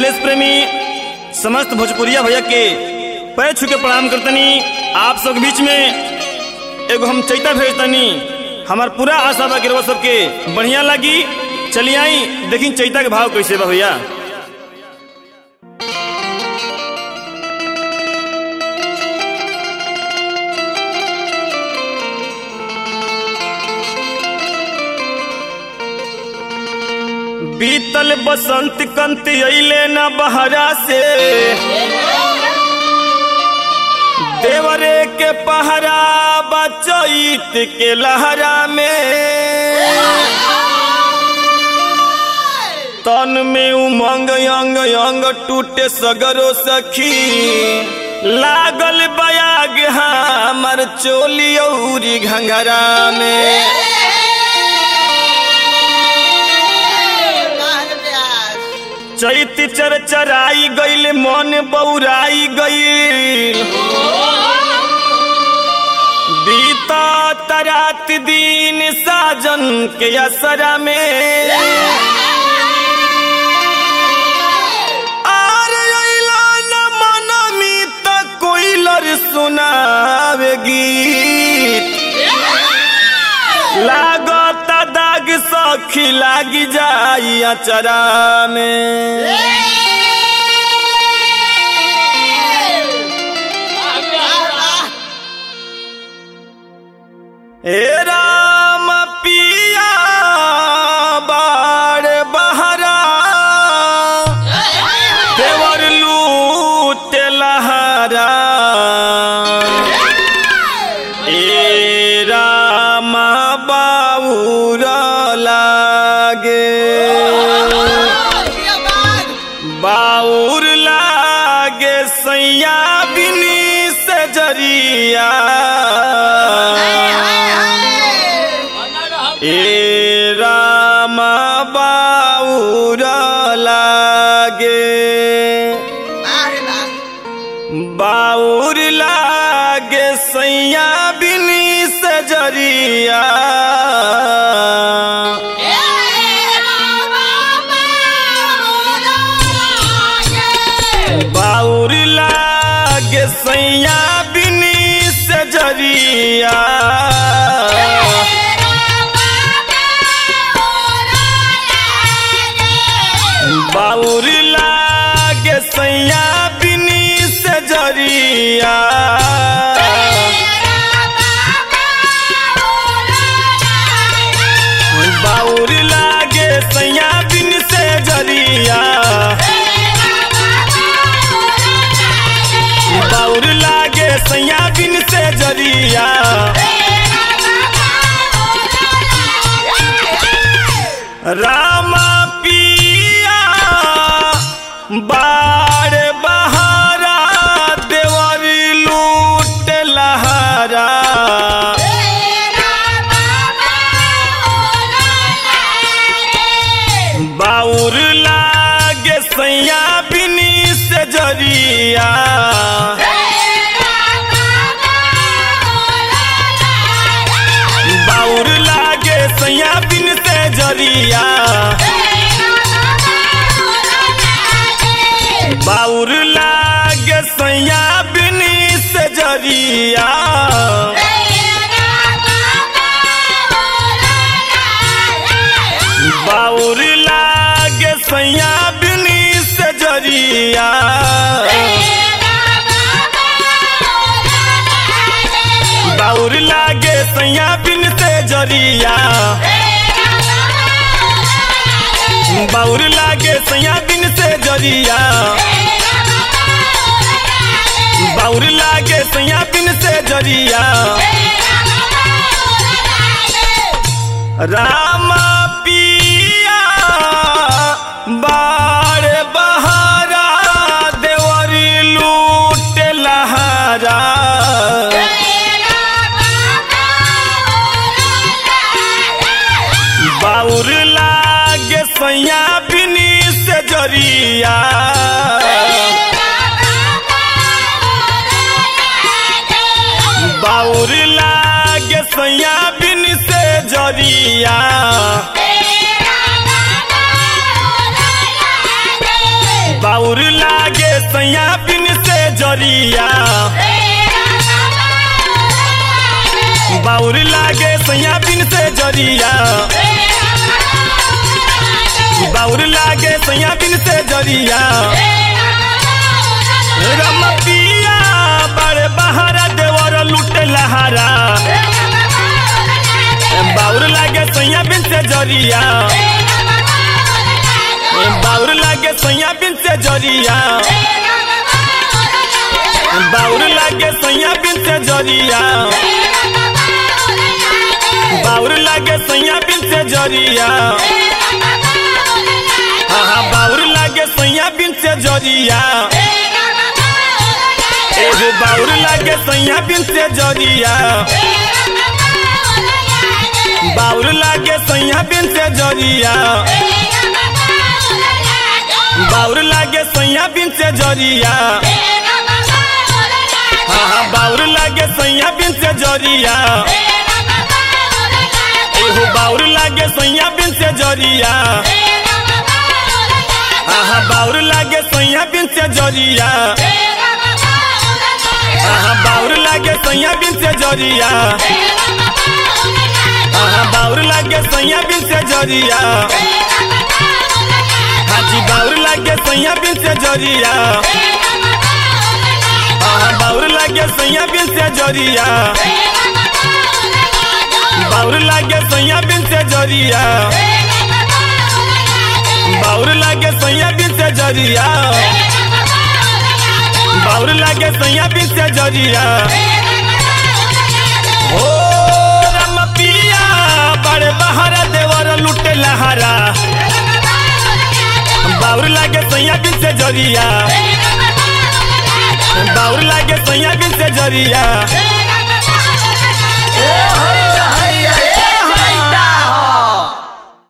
देश प्रेमी समस्त भोजपुरिया भैया के पैर छू के प्रणाम करतनी आप सब के बीच में एगो हम चैता भेजतनी हमार पूरा आशा बा गिरवा सबके बढ़िया लगी चली आई देखी चैता के भाव कैसे बा भैया बीतल बसंत कंत अइले न बहरा से देवरे के पहरा बचैत के लहरा में तन में उमंग अंग अंग टूटे सगरो सखी लागल बयाग हमर चोली औरी घंघरा में चैत चर चराई गईल मन बौराई गईल बीता तरात दिन साजन के असरा में आर अइला न मनमी त कोइलर सुनावे गीत लागत दाग सखी लागी जाई अचरा में हे राम पिया बाड़ बहरा देवर लूट लहरा ए राम बाबूर लागे बाउर लागे सैया बिनी से जरिया ए राम बाउर लागे बाउर लागे सैया बिनी से जरिया बाउर लागे सैया बिनी से जरिया बाउर लागे सैया बिनी से जरिया बाउर लागे सैया बिन से जरिया बाउर लागे सैया बिन से जरिया राम पिया बाड़ बहारा देवर लूट लहरा बाउर लागे सैया बिनी से जरिया बाउर लागे सैया बिन से जरिया बाउर लागे सैया बिनी से जरिया बाउर लागे सैया बिनी से जरिया बाउर लागे सैया बिन से जरिया बाउर लागे सैया बिन से जरिया बाउर लागे सैया बिन से जरिया राम पिया बाड़ बहारा देवरी लूट लहरा बाउर लागे सैया बिनी से जरिया बाउर लागे सैया बिन से जरिया बाउर लागे सैया बिन से जरिया बाउर लागे सैया बिन से जरिया बाउर लागे सैया बिन से जरिया रमपिया बड़े बहारा देवर लुटे लहारा बाउर लागे सैया बिन से जरिया बाउर लागे सैया बिन से जरिया बाउर लागे सैया बिन से जरिया बाउर लागे सैया बिन से जरिया हाँ हाँ बाउर लागे सैया बिन से जरिया एगो बाउर लागे सैया बिन से जरिया बाउर लागे सैया बिन से जरिया बाउर लागे सैया बिन से जरिया हाँ हाँ बाउर लागे सैया बिन से जरिया एहो बाउर लागे सैया बिन से जरिया हाँ हाँ बाउर लागे सैया बिन से जरिया हाँ हाँ बाउर लागे सैया बिन से जरिया हाँ हाँ बाउर लागे सैया बिन से जरिया हाजी बाउर लागे सैया बिन से जरिया हाँ हाँ बाउर लागे सैया बिन से जरिया बाउर लागे सैया बिन से जरिया बाउर लागे सैया बिन से जरिया बाउर लागे सैया बिन से जरिया ओ रमपिया बड़े बहारा देवर लुटे लहारा बाउर लागे सैया बिन से जरिया बाउर लागे सैया बिन से जरिया